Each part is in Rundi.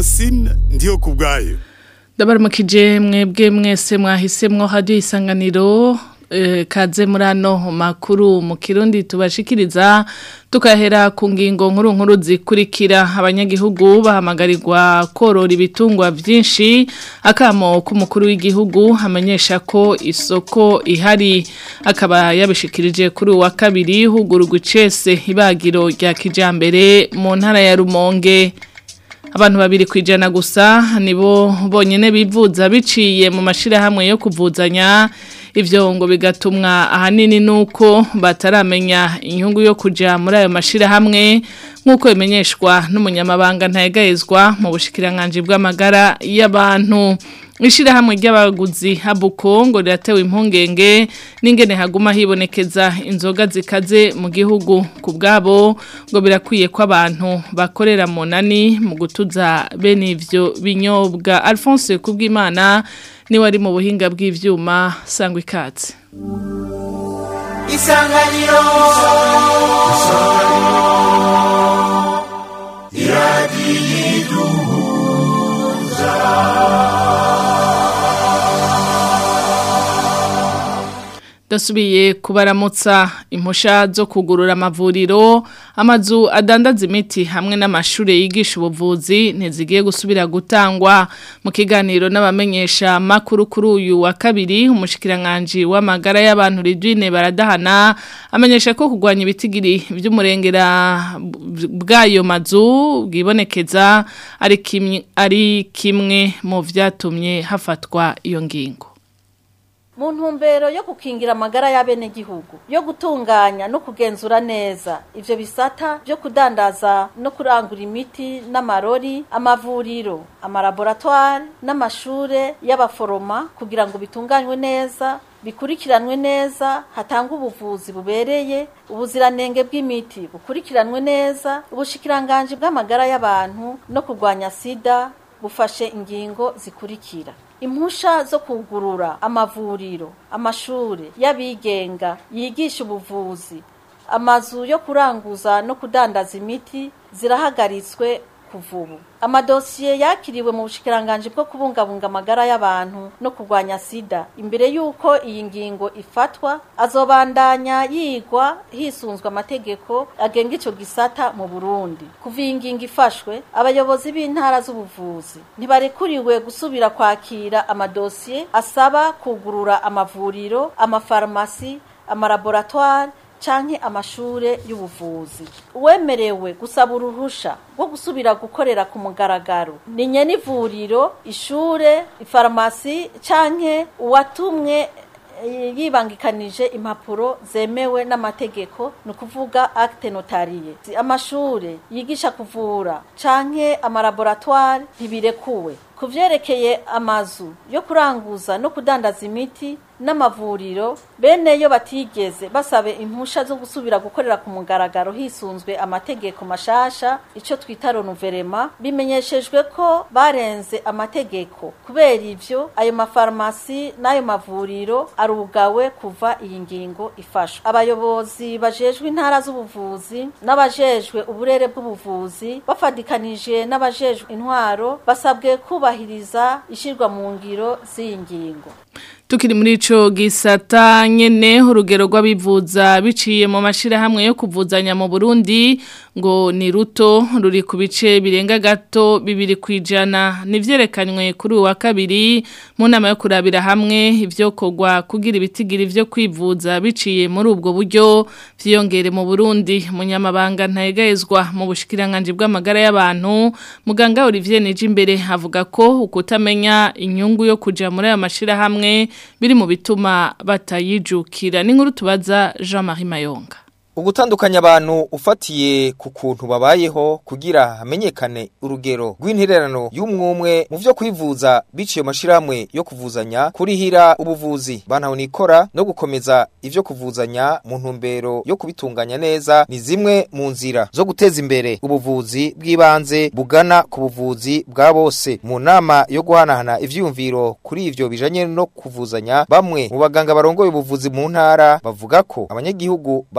Francine ndiyo kubwayo ndabaramukije mwebwe mwese mwahisemwo hadiyo isanganiro eh, kaze muri ano makuru mu kirundi tubashikiriza tukahera ku ngingo nkuru nkuru zikurikira abanyagihugu bahamagarirwa korora ibitungwa byinshi akamo k'umukuru w'igihugu amenyesha ko isoko ihari akaba yabishikirije kuri uwa kabiri hugururwa icese ibagiro rya kijambere mu ntara ya Rumonge abantu babiri kwijana gusa nibo bonyene bivuza biciye mu mashirahamwe yo kuvuzanya ivyo ngo bigatumwa ahanini nuko bataramenya inyungu yo kuja muri ayo mashirahamwe nkuko bimenyeshwa n'umunyamabanga ntayegayezwa mu bushikiranganje bw'amagara y'abantu Ishirahamwe ry'abaguzi habuko ngo riratewe impungenge n'ingene haguma hibonekeza inzoga zikaze mu gihugu ku bwabo ngo birakwiye ko abantu bakorera mu nani mu gutuza bene ivyo binyobwa Alphonse Kubwimana niwe ari mu buhinga bw'ivyuma sangwa ikatse Isanganiro Dasubiye kubaramutsa impusha zo kugurura amavuriro amazu adandaza imiti hamwe n'amashure yigisha ubuvuzi ntizigiye gusubira gutangwa mu kiganiro n'abamenyesha makuru kuri uyu wa kabiri umushikiranganje w'amagara y'abantu Ridwine baradahana amenyesha ko kugwanya ibitigiri by'umurengera bw'ayo mazu bwibonekeza ari kimwe ari kimwe mu vyatumye hafatwa iyo ngingo mu ntumbero yo gukingira amagara y'abenegihugu yo gutunganya no kugenzura neza ivyo bisata byo kudandaza no kurangura imiti n'amarori amavuriro amalaboratoire n'amashure y'abaforoma kugira ngo bitunganywe neza bikurikiranwe neza hatangwa ubuvuzi bubereye ubuziranenge bw'imiti bukurikiranwe neza ubushikiranganje bw'amagara y'abantu no kurwanya sida bufashe ingingo zikurikira impusha zo kugurura amavuriro amashure y'abigenga yigisha ubuvuzi amazu yo kuranguza no kudandaza imiti zirahagaritswe kuva ubu amadosiye yakiriwe mu bushikiranganje bwo kubungabunga amagara y'abantu no kurwanya sida imbere y'uko iyi ngingo ifatwa azobandanya yigwa hisunzwe amategeko agenga ico gisata mu burundi kuva iyi ngingo ifashwe abayobozi b'intara z'ubuvuzi ntibarekuriwe gusubira kwakira amadosiye asaba kugurura amavuriro amafarumasi amalaboratoire canke amashure y'ubuvuzi uwemerewe gusaba uruhusha rwo gusubira gukorera ku mugaragaro ni nyene ivuriro ishure ifarumasi canke uwatumwe yibangikanije impapuro zemewe n'amategeko ni ukuvuga acte notariye amashure yigisha kuvura canke amalaboratoire ntibirekuwe ku vyerekeye amazu yo kuranguza no kudandaza imiti n'amavuriro bene yo batigeze basabe impusha zo gusubira gukorera ku mugaragaro hisunzwe amategeko mashasha ico twita renouvellement bimenyeshejwe ko barenze amategeko kubera ivyo ayo mafarumasi n'ayo mavuriro arugawe kuva iyi ngingo ifashwe abayobozi bajejwe intara z'ubuvuzi n'abajejwe uburere bw'ubuvuzi bafadikanije n'abajejwe intwaro basabwe kubahiriza ishirwa mu ngiro z'iyi ngingo Tukiri muri ico gisata nyene urugero rw'abivuza biciye mu mashirahamwe yo kuvuzanya mu Burundi ngo ni ruto ruri ku bice birenga gato bibiri kwijana nivyerekanywe kuri uwa kabiri mu nama yo kurabira hamwe ivyo kogwa kugira ibitigiri vyo kwivuza biciye muri ubwo buryo vyiyongere mu Burundi munyamabanga ntayegayezwa mu bushikiranganje bw'amagara y'abantu muganga Olivier Nijimbere avuga ko ukutamenya inyungu yo kuja muri aya mashirahamwe biri mu bituma batayijukira n'inkuru tubaza Jean-Marie Mayonga ugutandukanya abantu ufatiye ku kuntu babayeho kugira hamenyekane urugero rw'intererano y'umwumwe mu vyo kwivuza biciye amashirahamwe yo kuvuzanya kurihira ubuvuzi bantahonikora no gukomeza ivyo kuvuzanya mu ntumbero yo kubitunganya neza ni zimwe mu nzira zo guteza imbere ubuvuzi bw'ibanze bugana ku buvuzi bwa bose mu nama yo guhanahana ivyiyumviro kuri ivyo bijanye no kuvuzanya bamwe mu baganga barongoye ubuvuzi mu ntara bavuga ko abanyagihugu batari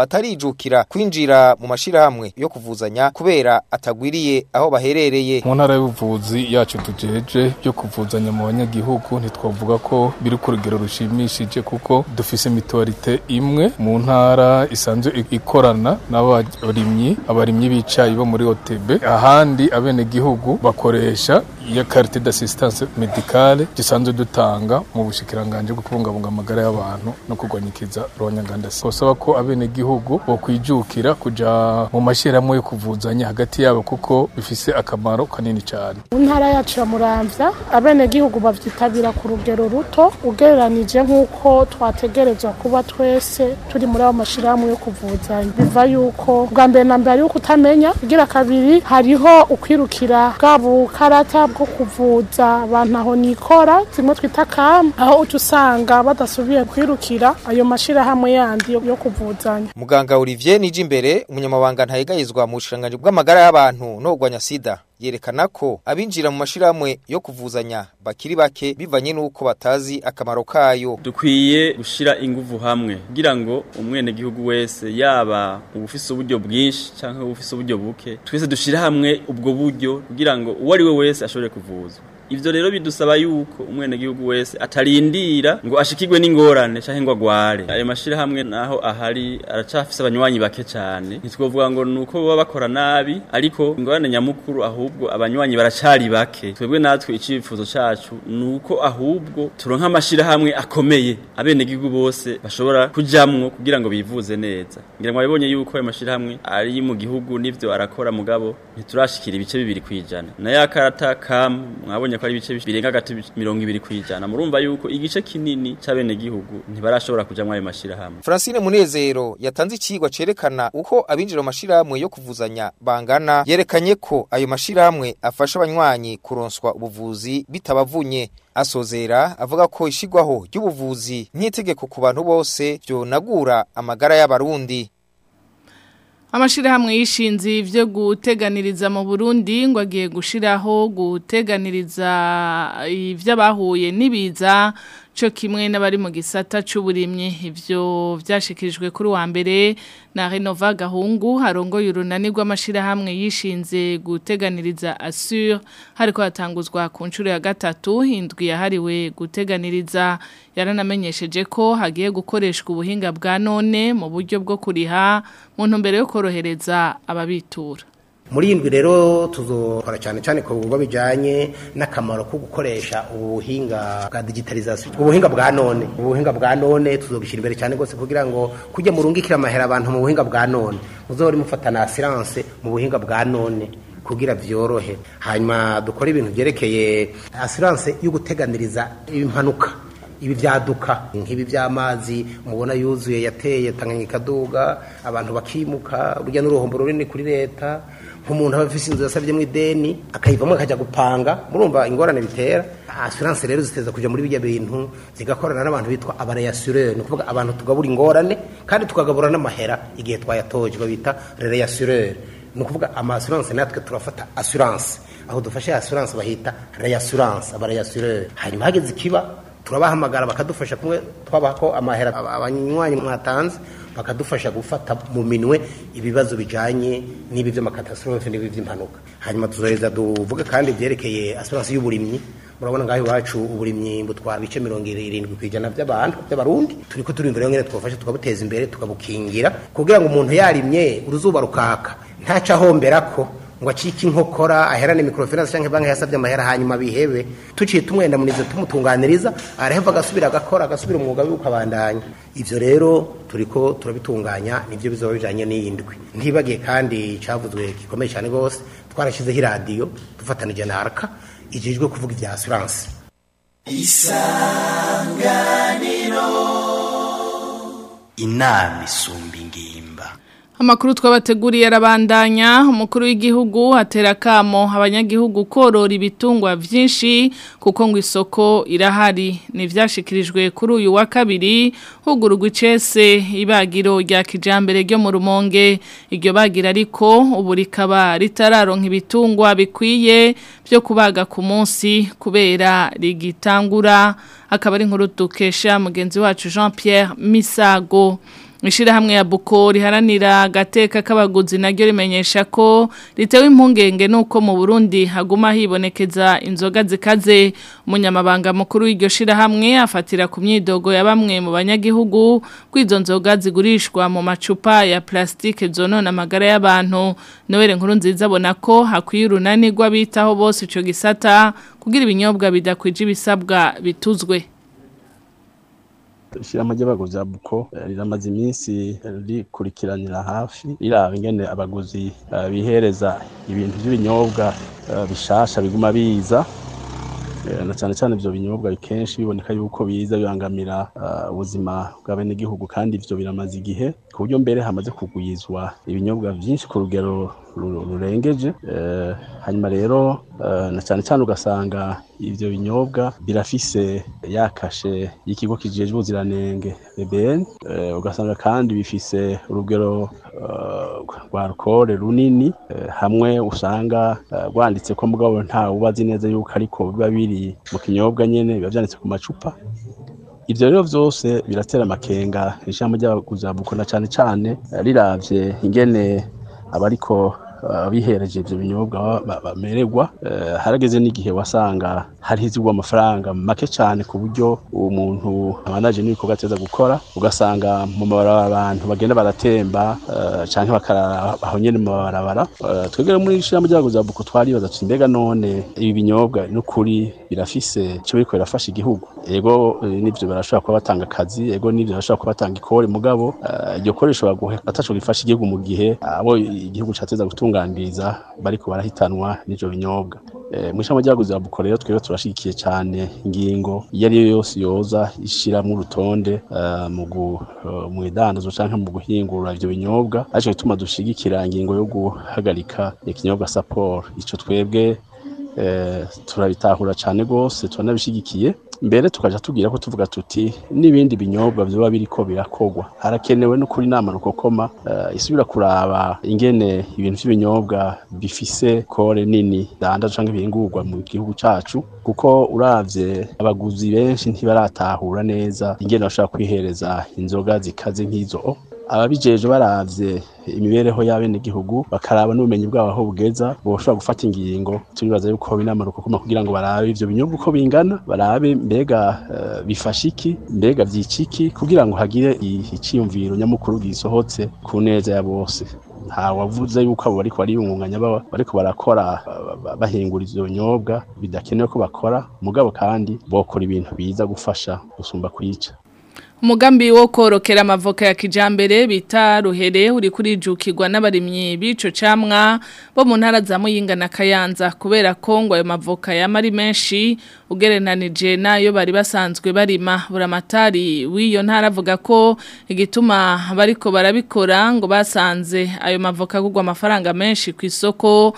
kwijukira kwinjira mu mashirahamwe yo kuvuzanya kubera atagwiriye aho baherereye mu ntara y'ubuvuzi yacu tujeje byo kuvuzanya mu banyagihugu ntitwavuga ko biri ku rugero rushimishije kuko dufise mituwarite imwe mu ntara isanzwe ikorana n'abarimyi abarimyi b'icayi bo muri OTB ahandi abenegihugu bakoresha ya carte d'assistance médicale dusanzwe dutanga mu bushikiranganje bwo kubungabunga amagara y'abantu no kurwanyikiza ronyangandasi basaba ko abenegihugu bo kwijukira kuja mu mashirahamwe yo kuvuzanya hagati yabo kuko bifise akamaro kanini cyane mu ntara yacu ya muramvya abenegihugu bavyitabira ku rugero ruto ugereranije nk'uko twategerezwa kuba twese turi muri ayo mashirahamwe yo kuvuzanya biva yuko bwa mbere na mbere ari uko utamenya kugira kabiri hariho ukwirukira bwa bukarata bwo kuvuza abantu aho nikora zimwe twita kama aho uca usanga badasubiye kwirukira ayo mashirahamwe yandi yo kuvuzanya muganga Olivier Nijimbere umunyamabanga ntayegayizwa mu bushiranganje bw'amagara y'abantu no kugwanya sida yerekana ko abinjira mu mashirahamwe yo kuvuzanya bakiri bake bivanye nuko batazi akamaro kayo dukwiye gushira inguvu hamwe kugira ngo umwene gihugu wese yaba ubufise uburyo bwinshi canke ubufise uburyo buke twese dushira hamwe ubwo buryo kugira ngo uwo ari we wese ashobore kuvuzwa ivyo rero bidusaba yuko umwene gihugu wese atarindira ngo ashikirwe n'ingorane canke ngo agware ayo mashira hamwe naho ahari aracafise abanywanyi bake cane ntitwovuga ngo nuko baba bakora nabi ariko ingorane nyamukuru ahubwo abanywanyi baracari bake twebwe natwe icifuzo cacu nuko ahubwo turonka amashira hamwe akomeye abene gihugu bose bashobora kujamwo kugira ngo bivuze neza ngira ngo abibonye yuko ayo mashira hamwe ari mu gihugu nivyo arakora mugabo ntiturashikira ibice bibiri kwijana na ya karata kam mwabonye ko ari ibice birenga hagati mirongo ibiri kwijana murumva yuko igice kinini c'abene gihugu ntibarashobora kuja muri ayo mashirahamwe Francine Munezero yatanze icigwa cerekana uko abinjira mu mashirahamwe yo kuvuzanya bangana yerekanye ko ayo mashirahamwe afasha abanywanyi kuronswa ubuvuzi bitabavunye asozera avuga ko ishigwaho ry'ubuvuzi nk'itegeko ku bantu bose vyonagura amagara y'abarundi Amashirahamwe yishinze ivyo guteganiriza mu Burundi ngo agiye gushiraho guteganiriza ivy'abahuye nibiza cyo kimwe n'abari mu gisata c'uburimyi ivyo vyashikirijwe kuri wa mbere na Renova Gahungu harongoye urunani rw'amashirahamwe yishinze guteganiriza Assure hariko hatanguzwa ku nshuro ya gatatu indwi yahariwe guteganiriza yaranamenyesheje ko hagiye gukoreshwa ubuhinga bwa none mu buryo bwo kuriha mu ntumbero yo korohereza ababitura muri iyi ndwi rero tuzokora cyane cyane ku bikorwa bijyanye n'akamaro ko gukoresha ubuhinga bwa digitalizasiyo ubuhinga bwa none ubuhinga bwa none tuzobishyira imbere cyane rwose kugira ngo kujya murungikira amahera abantu mu buhinga bwa none muzahore mufata na asiranse mu buhinga bwa none kugira byorohe hanyuma dukore ibintu byerekeye asiranse yo guteganiriza impanuka ibi byaduka nk'ibi by'amazi mubona yuzuye yateye tanganyika kaduga abantu bakimuka urujya n'uruhombo runini kuri leta nk'umuntu aba afite inzu yasabye mu ideni akayivamo akajya gupanga murumva ingorane bitera asiranse rero ziteza kujya muri bijya bintu zigakorana n'abantu bitwa abareyasireri ni ukuvuga abantu tugabura ingorane kandi tukagabura n'amahera igihe twayatoje babita rereyasireri ni ukuvuga amasiranse natwe turafata asiranse aho dufashe asiranse bahita reyasiranse abareyasireri hanyuma hageze ikiba turabahamagara bakadufasha kumwe twabaha ko amahera abanywanyi mwatanze bakadufasha gufata mu minwe ibibazo bijanye n'ibi by'amakatastrophe n'ibi by'impanuka hanyuma tuzoheza duvuge kandi byerekeye assurance y'uburimyi murabona ngaho iwacu uburimyi butwara ibice mirongo irindwi ku ijana by'abantu by'abarundi turiko turi imbere nyene twafasha tukabuteza imbere tukabukingira kugira ngo umuntu yarimye uruzuba rukaka ntaca ahomberako ngo acike inkokora aherane microfinance cyangwa banki yasabye amahera hanyuma bihebe tuciye tumwenda munize tumutunganiriza araheva agasubira agakora agasubira umwuga we ukabandanya ivyo rero turiko turabitunganya nivyo bizoba bijanye n'iyindwi ntibagiye kandi cavuzwe gikomeye cyane rwose twarashyizeho iradiyo dufatanije na arka ijejwe kuvuga ibya assurance isanganiro inama isumba ingimba Amakuru twabateguriye arabandanya umukuru w'igihugu atera kamo abanyagihugu korora ibitungwa vyinshi kuko ngo isoko irahari ni vyashikirijwe kuri uyu wa kabiri hugurugwa icese ibagiro rya kijambere ryo mu rumonge iryo bagira ariko ubu rikaba ritararonka ibitungwa bikwiye byo kubaga ku munsi kubera rigitangura akaba ari inkuru dukesha mugenzi wacu Jean Pierre Misago Ishirahamwe ya Buko riharanira gateka k'abaguzi naryo rimenyesha ko ritewe impungenge nuko mu Burundi haguma hibonekeza inzoga zikaze umunyamabanga mukuru w'iryo shirahamwe afatira ku myidogo ya bamwe mu banyagihugu kwizo nzoga zigurishwa mu macupa ya plastike zonona amagara y'abantu Noel nkuru nziza abona ko hakwiye urunani rw'abitaho bose ico gisata kugira ibinyobwa bidakwije ibisabwa bituzwe ishirahamwe ry'abaguzi ya buko eh, riramaze iminsi rikurikiranira hafi riraba ingene abaguzi eh, bihereza ibintu by'ibinyobwa eh, bishasha biguma biza Eh, na cyane cyane ivyo binyobwa kenshi biboneka yuko biza bibangamira eh, ubuzima bw'abenegihugu kandi ivyo biramaze igihe ku buryo mbere hamaze kugwizwa ibinyobwa vyinshi ku rugero ru- rurengeje Eh, hanyuma rero eh, na cyane cyane ugasanga ivyo binyobwa birafise yakashe y'ikigo kijejwe ubuziranenge BBN eh, ugasanga kandi bifise urugero eh, rwa alcohol runini eh, hamwe usanga eh, rwanditse ko mugabo nta ubazi neza yuko ariko biba biri mu kinyobwa nyene biba vyanditse ku macupa ivyo rero vyose biratera amakenga ishamba ry'abaguzi ba Buko na cane cane eh, riravye ingene abariko eh, bihereje ivyo binyobwa ba- ba- bamererwa eh, harageze n'igihe wasanga hari hizigwa amafaranga make cane ku buryo uwo muntu abanaje n'ibikorwa ateza gukora ugasanga mu mabarabara abantu bagenda baratemba eh, canke bakarara aho nyene mu mabarabara Eh, twebwe muri ishirahamwe ry'abaguzi ba Buko twaribaza tuti mbega none ibi binyobwa n'ukuri birafise ico biriko birafasha igihugu ego eh, nivyo barashobora kuba batanga akazi ego nivyo barashobora kuba batanga ikore mugabo eh, iryo kore rishobora guhe ataco gifasha igihugu mu gihe abo igihugu cateza gutunganiriza bariko barahitanwa n'ivyo binyobwa Eh, mw'ishamba ry'abaguzi ba Buko rero twebwe turashigikiye cane ingingo iyo ari yo yose yoza ishiramwo urutonde eh, mu gu- eh, mu idandazo canke mu guhingura ivyo binyobwa arico gituma dushigikira ingingo yo guhagarika ikinyobwa saporo ico twebwe eh, turabitahura cane gose turanabishigikiye mbere tukaja tugira ko tuvuga tuti n'ibindi binyobwa vyoba biriko birakogwa harakenewe no kuri nama rukokoma uh, isubira kuraba ingene ibintu vy'ibinyobwa bifise kore nini danda canke bihingurwa mu gihugu cacu kuko uravye abaguzi benshi ntibaratahura neza ingene bashobora kwihereza inzoga zikaze nk'izo ababijeje baravye imibereho y'abenegihugu bakaraba n'ubumenyi bwabo aho bugeza boshobora gufata ingingo turibaza yuko hoba inama rukokoma kugira ngo barabe ivyo binyobwa uko bingana barabe mbega eh, bifasha iki mbega vyica iki kugira ngo hagire i- iciyumviro nyamukuru gisohotse ku neza ya bose nta wavuze yuko abo bariko bariyungunganya baba bariko barakora ba- ba- bahingura ivyo binyobwa bidakenewe ko bakora mugabo kandi bokora ibintu biza gufasha gusumba kwica Umugambi wo korokera amavoka ya kijambere bita ruhere uri kurijukirwa n'abarimyi bico camwa bo mu ntara za Muyinga na Kayanza kubera ko ngo ayo mavoka yamari menshi ugereranije nayo bari basanzwe barima buramatari w'iyo ntara avuga ko igituma bariko barabikora ngo basanze ayo mavoka kugwa amafaranga menshi ku isoko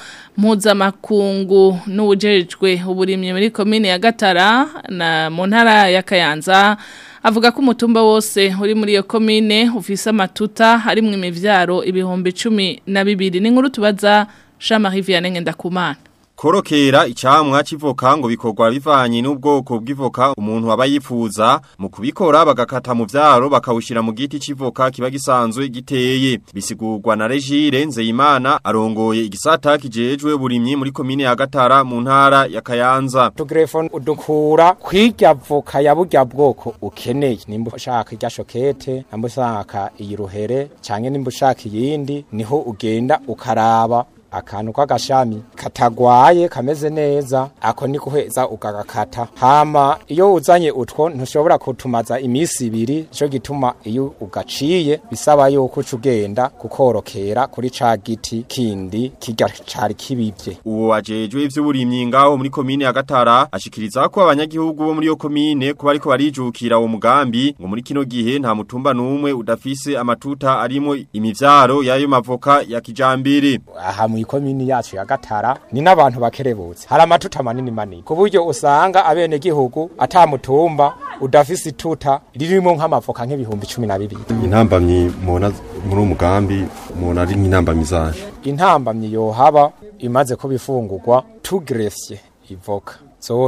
mpuzamakungu n'ubujejwe uburimyi muri komine ya Gatara na mu ntara ya Kayanza avuga ko umutumba wose uri muri iyo komine ufise amatuta harimwo imivyaro ibihumbi cumi na bibiri n'inkuru tubaza Jean-Marie Vianney Ndakumana Korokera icamwa civoka ngo bikorwa bivanye n'ubwoko bw'ivoka umuntu aba yifuza mu kubikora bagakata mu vyaro bakawushira mu giti civoka kiba gisanzwe giteye bisigurwa na Regire Nzeyimana arongoye igisata kijejwe uburimyi muri komine ya Gatara mu ntara ya Kayanza tugrefone udukura kwirya voka ya burya bwoko ukeneye nimba ushaka irya shokete nimba ushaka iyi ruhere canke nimba ushaka iyindi niho ugenda ukaraba akantu k'agashami katagwaye kameze neza ako ni guheza ugagakata hama iyo uzanye utwo ntushobora kutumaza imisi ibiri nico gituma iyo ugaciye bisaba yuko uca ugenda kukorokera kuri ca giti kindi kirya cari kibivye uwo wajejwe ivy'uburimyi ngaho muri komine ya Gatara ashikiriza ko abanyagihugu bo muri yo komine kuba ariko barijukira uwo mugambi ngo muri kino gihe nta mutumba numwe udafise amatuta arimo imivyaro yayo mavoka ya kijambere aha mu ikomini yacu ya Gatara ni n'abantu bakerebutse hari amatuta manini manini ku buryo usanga abene gihugu atamutumba udafise ituta ririmo nk'amavoka nk'ibihumbi cumi na bibiri intambamyi mubona muri uwo mugambi mubona ari nk'intambamyi zaje intambamyi yohaba imaze kuba ifungurwa tugrefye ivoka zose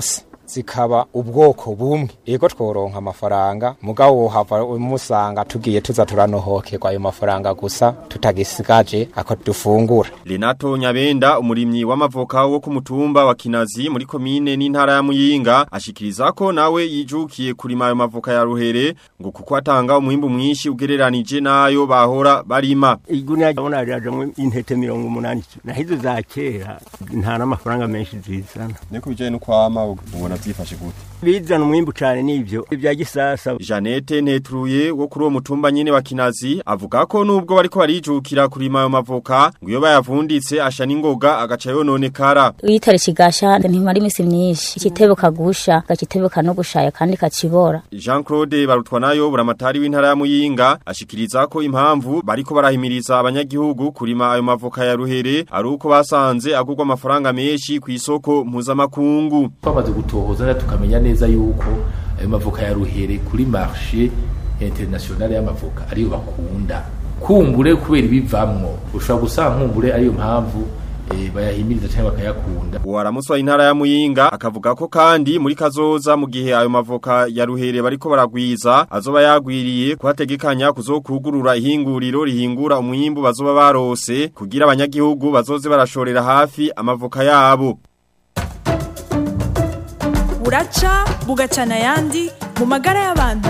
zikaba ubwoko bumwe yego tworonka amafaranga mugabo wohava musanga tugiye tuza turanohokerwa ayo mafaranga gusa tutagisigaje ako dufungura Renato Nyabenda umurimyi w'amavoka wo ku mutumba wa Kinazi muri komine n'intara ya Muyinga ashikiriza ko nawe yijukiye kurima ayo mavoka ya ruhere ngo kuko atanga umwimbu mwinshi ugereranije nayo bahora barima iguniya ndabona ryaje intete mirongo umunani nahizo za kera nta n'amafaranga menshi zizana Niko bijanye no kwama ubona byifashe gute bizana umwimbu cyane n'ibyo ibya gisasa Janete Netruye wo kuri uwo mutumba nyene wa Kinazi avuga ko nubwo bariko barijukira kurima ayo mavoka ngo iyo bayavunditse asha n'ingoga agaca yononekara uyitare kigasha ntimara imisi myinshi ikitebo kagusha gakitebo no gushaya kandi kacibora Jean Claude Barutwanayo buramatari w'intara ya Muyinga ashikiriza ko impamvu bariko barahimiriza abanyagihugu kurima ayo mavoka ya ruhere ari uko basanze agurwa amafaranga menshi ku isoko mpuzamakungu twamaze gutohoza tukamenya neza yuko ayo mavoka ya ruhere kuri marché internationale y'amavoka ariyo bakunda kumbure kubera ibivamwo ushobora gusanga nkumbure ariyo mpamvu e, bayahimiriza cyangwa bakayakunda Uwaramuswa intara ya Muyinga akavuga ko kandi muri kazoza mu gihe ayo mavoka ya ruhere bariko baragwiza azoba yagwiriye kuhategekanya kuzokugurura ihinguriro rihingura umwimbu bazoba barose kugira abanyagihugu bazoze barashorera hafi amavoka yabo buraca bugacana ayandi mu magara y'abantu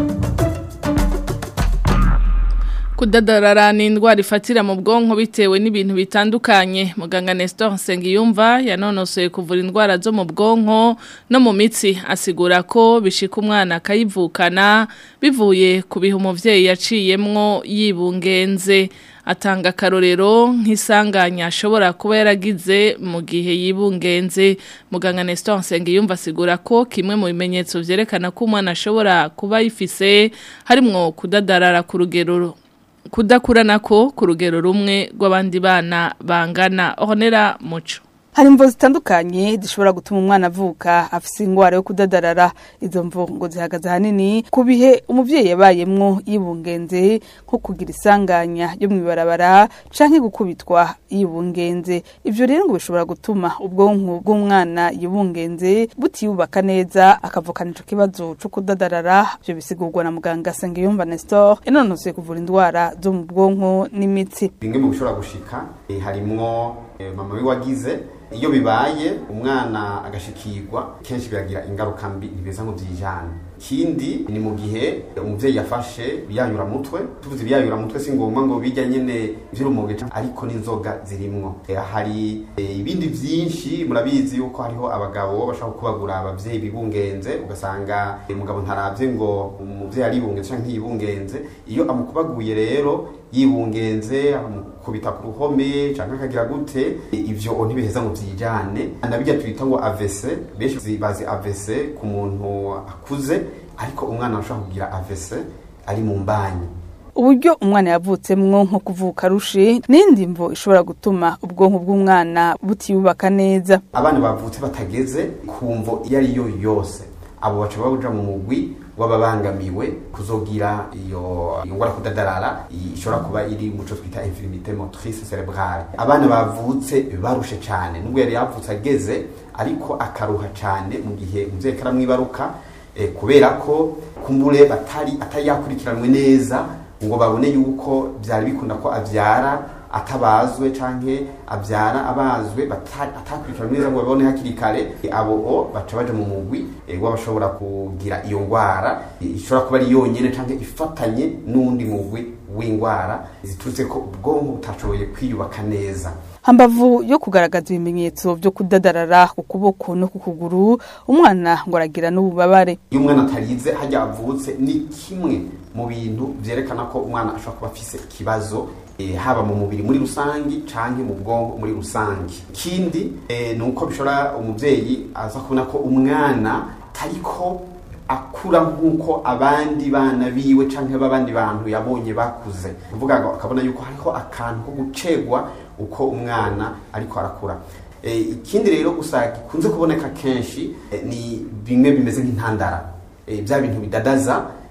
Kudadarara ni indwara ifatira mu bwonko bitewe n'ibintu bitandukanye muganga Nestor Nsengiyumva yanonosoye kuvura indwara zo mu bwonko no mu mitsi asigura ko bishika umwana akayivukana bivuye ku bihe umuvyeyi yaciyemwo yibungenze atanga akarorero nk'isanganya ashobora kuba yaragize mu gihe yibungenze muganga Nestor Nsengiyumva asigura ko kimwe mu bimenyetso vyerekana ko umwana ashobora kuba yifise harimwo kudadarara ku rugero kudakurana ko ku rugero rumwe rw'abandi bana bangana honera muco hari imvo zitandukanye zishobora gutuma umwana avuka afise ingwara yo kudadarara izo mvo ngo zihagaze ahanini ku bihe umuvyeyi yabayemwo yibungenze nko kugira isanganya yo mw'ibarabara canke gukubitwa yibungenze ivyo rero ngo bishobora gutuma ubwonko bw'umwana yibungenze butiyubaka neza akavukana ico kibazo co kudadarara ivyo bisigurwa na muganga Sengiyumva Nestor yanonosoye kuvura indwara zo mu bwonko n'imitsi bimwe mu bishobora gushika eh, harimwo eh, mama we wagize iyo bibaye umwana agashikirwa kenshi biragira ingaruka mbi ntibeza ngo byijane kindi ni mu gihe umuvyeyi yafashe biyayura mutwe tuvuze biyayura mutwe si ngombwa ngo bijya nyene vy'urumoge ariko n'inzoga zirimwo e, hari e, ibindi vyinshi murabizi yuko hariho abagabo bashaka kubagura abavyeyi bibungenze ugasanga umugabo ntaravye ngo umuvyeyi aribungenze canke ntiyibungenze iyo amukubaguye rero yibungenze amukubita ku ruhome canke akagira gute ivyo ntibiheza ngo vyijane nabijya twita ngo AVC benshi bazi AVC ku muntu akuze ariko umwana ashobora kugira AVC ari mu mbanyi uburyo umwana yavutsemwo nko kuvuka rushe n'indi mvo ishobora gutuma ubwonko bw'umwana butiyubaka neza abana bavutse batageze ku mvo iyo ari yo yose abo baca babuja mu mugwi w'ababangamiwe kuzogira iyo ngwara kudadarara ishobora kuba iri muco twita infirmité motrice cerebrale abana bavutse barushe cyane nubwo yari yavutse ageze ariko akaruha cyane mu gihe umuvyeyi karamwibaruka eh, kubera ko kumbure batari atari yakurikiranwe neza ngo babone yuko byari bikunda ko avyara atabazwe canke avyara abazwe atakurikiranwe neza ngo babone hakiri kare abo o baca baja mu mugwi w'abashobora kugira iyo ngwara ishobora kuba ari yonyene canke ifatanye n'undi mugwi w'ingwara ziturutse ko ubwonko butashoboye kwiyubaka neza hambavu yo kugaragaza ibimenyetso byo kudadarara ku kuboko no ku kuguru umwana ngo aragira n'ububabare iyo umwana atarize hajya avutse ni kimwe mu bintu vyerekana ko umwana ashobora kuba afise ikibazo e, haba mu mubiri muri rusangi canke mu bwonko muri rusangi kindi e, ni uko bishobora umuvyeyi aza kubona ko umwana tariko akura nk'uko abandi bana biwe canke b'abandi bantu yabonye bakuze kuvuga ngo akabona yuko hariho akantu ko gucegwa uko umwana ariko arakura e, ikindi rero gusa gikunze kuboneka kenshi e, ni bimwe bimeze nk'intandara e, bya bintu bidadaza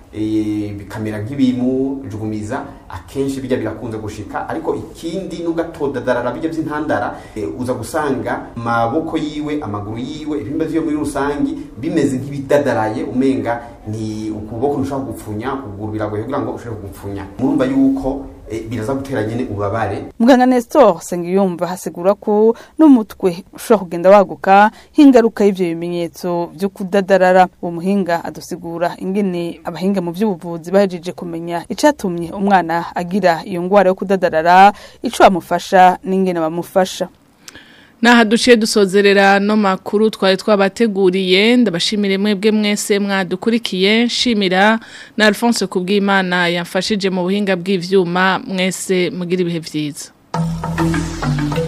eh, bikamera nk'ibimujugumiza akenshi bijya birakunze gushika ariko ikindi nubwo atodadarara bijya by'intandara eh, uza gusanga maboko yiwe amaguru yiwe ibihimba vyiwe muri rusangi bimeze nk'ibidadaraye umenga ni ukuboko ntushobora gupfunya ukuguru biragoye kugira ngo ushobore kugupfunya murumva yuko eh, biraza gutera nyene ubabare muganga Nestor Sengiyumva hasigura ko n'umutwe ushobora kugenda waguka nk'ingaruka y'ivyo bimenyetso vyo kudadarara uwo muhinga adusigura ingene abahinga mu vy'ubuvuzi bahejeje kumenya icatumye umwana agira iyo ngwara yo kudadarara ico bamufasha n'ingene bamufasha Naha duciye dusozerera no makuru twari twabateguriye ndabashimire mwebwe mwese mwadukurikiye shimira na Alphonse kubwimana yamfashije mu buhinga bw'ivyuma mwese mugira ibihe vyiza